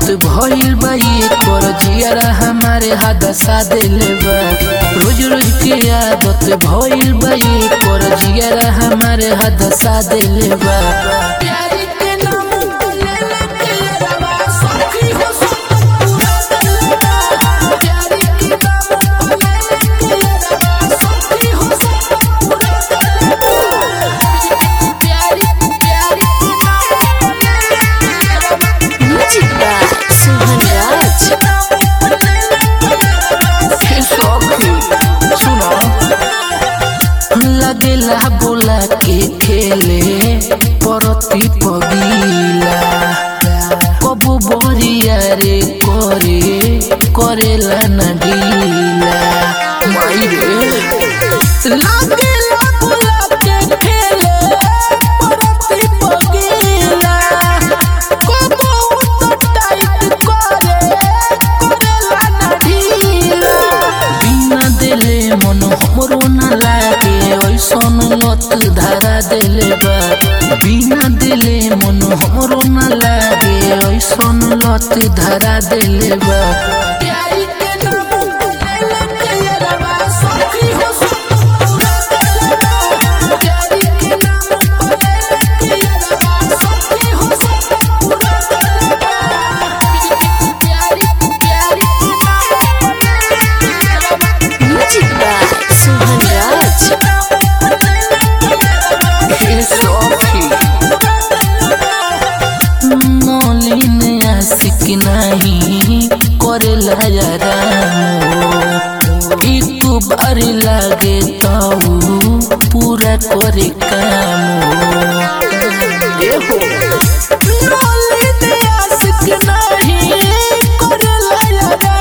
आदत भइल बा ये कर जियारा हमारे हादसा देले बा रोज रोज के आदत भइल बा ये कर जियारा हमारे हादसा देले बा प्यारी के नाम ले लेके रवा सखी हो सखी प्यारी के नाम ले लेके रवा सखी हो प्यारी प्यारी Music by Suhan Raj. लगेला बोला के खेले परती पगीला कबू बरिया रे करे करेला न ढीला माई रे लगेला बोला के खेले परती पगीला कबू तो टाइट करे करेला न ढीला बिना देले मन हमरो न लागे ऐसन लत धारा देले बा बिना देले मन हमरो न लागे ऐसन लत धारा देले बा प्यारी के नाम ले लेके रवा सखी हो प्यारी के नाम ले लेके रवा सखी हो प्यारी प्यारी Music by Suhan Raj. Nalin आशिक नहीं करेला यारा एक बार लागे तो पूरा करे काम नलिन आशिक नहीं करेला यारा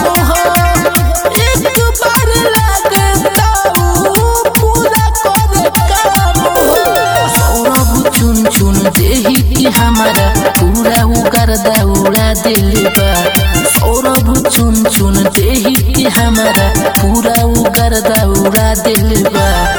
एक बार लागे तो पूरा करे काम सौरभ चुन चुन देही कि हमारा पूरा उकर दौड़ा दिल बा सौरभ चुन चुन देही कि हमारा पूरा उकर दौड़ा दिल बा